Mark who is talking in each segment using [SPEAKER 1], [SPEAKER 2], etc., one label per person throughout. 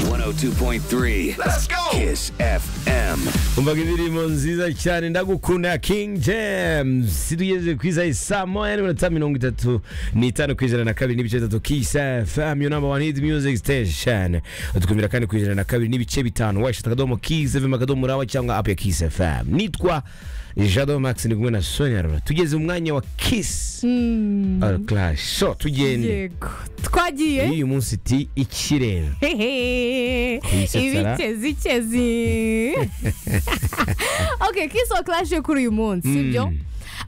[SPEAKER 1] 102.3 Let's go Kiss FM
[SPEAKER 2] umvaga indirimbo nziza cyane ndagukunda king james tugeze ku isaha saa moya n'iminota mirongo itatu n'itanu ku ijana na kabiri n'ibice bitatu kiss fm yo namba wani hiti music station dukumira kandi ku ijana na kabiri n'ibice bitanu washita akadomo kiss fm akadomo rawa cyangwa app ya kiss fm nitwa jado max ndi kumwe na sonia rura tugeze mu mwanya wa kiss all clash so tugende
[SPEAKER 3] yego twagiye
[SPEAKER 2] y'uyu munsi ti ikirere
[SPEAKER 3] Hehe.
[SPEAKER 2] Kuyisetsa,
[SPEAKER 3] ibikezi ikezi ok kiso clash yo kuri uyu munsi sibyo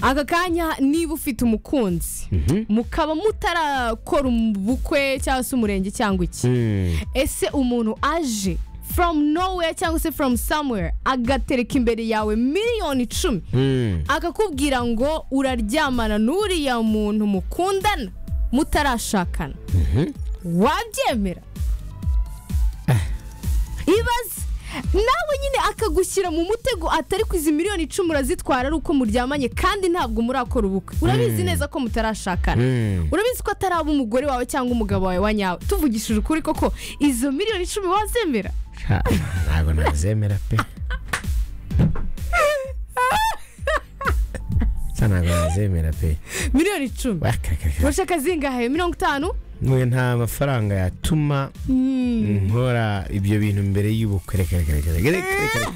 [SPEAKER 3] aka kanya niba ufite umukunzi mukaba mutarakora ubukwe cyangwa se umurenge cyangwa iki
[SPEAKER 2] Mm.
[SPEAKER 3] ese umuntu aje from nowhere cyangwa se from somewhere agatereka imbere yawe miliyoni icumi
[SPEAKER 2] Mm.
[SPEAKER 3] akakubwira ngo uraryamana n'uriya muntu mukundana mutarashakana wabyemera ibaze nawe nyine akagushyira mu mutego atari ku izi miliyoni icumi urazitwara ari uko muryamanye kandi ntabwo murakora ubukwe urabizi neza ko mutarashakana
[SPEAKER 2] Mm.
[SPEAKER 3] urabizi ko ataraba umugore wawe cyangwa umugabo wawe wa nyawe tuvugishije ukuri koko izo miliyoni icumi wazemera
[SPEAKER 2] Ha, ntabwo nazemera pe Sa ntabwo nazemera pe
[SPEAKER 3] miliyoni icumi
[SPEAKER 2] Wakaraka.
[SPEAKER 3] urashaka zingahe mirongo itanu
[SPEAKER 2] Mwe nta mafaranga yatuma nkora ibyo bintu mbere y'ubukwe Reka, reka, reka, reka, reka, reka, reka.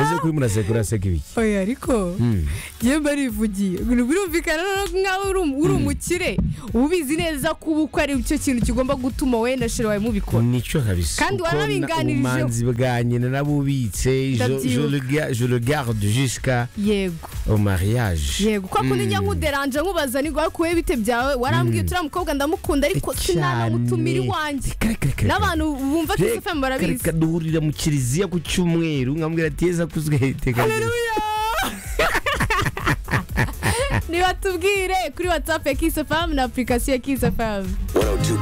[SPEAKER 2] Ese kuri muraseka uraseka ibiki
[SPEAKER 3] oya ariko
[SPEAKER 2] Mm.
[SPEAKER 3] njyewe mba nivugiye birumvikana noneho nk'aho uri um- uri umukire uba ubizi neza ko ubukwe ari cyo kintu kigomba gutuma wowe na sheri wawe mubikora
[SPEAKER 2] nicyo kabisa
[SPEAKER 3] Kandi
[SPEAKER 2] Kuko na-
[SPEAKER 3] warabinganirijeho.
[SPEAKER 2] ubumanzi bwa nyina nabubitse je- je
[SPEAKER 3] Ndabyibuka.
[SPEAKER 2] rega- je regarde jusqu'à
[SPEAKER 3] yego
[SPEAKER 2] au mariage
[SPEAKER 3] yego kwa kundi njya nkuderanje nkubaza ni ngombwa kuwe bite byawe warambwiye turiya mukobwa ndamukunda ariko sinanamutumira iwanjye n'abantu bumva kisi fm barabizi
[SPEAKER 2] reka duhurira mu kiliziya ku cyumweru nkambwira ati yeza kuzwe iteka
[SPEAKER 3] nibatubwire kuri watsapu ya kisi fm na apurikasiyo ya kisi fm
[SPEAKER 1] 102.3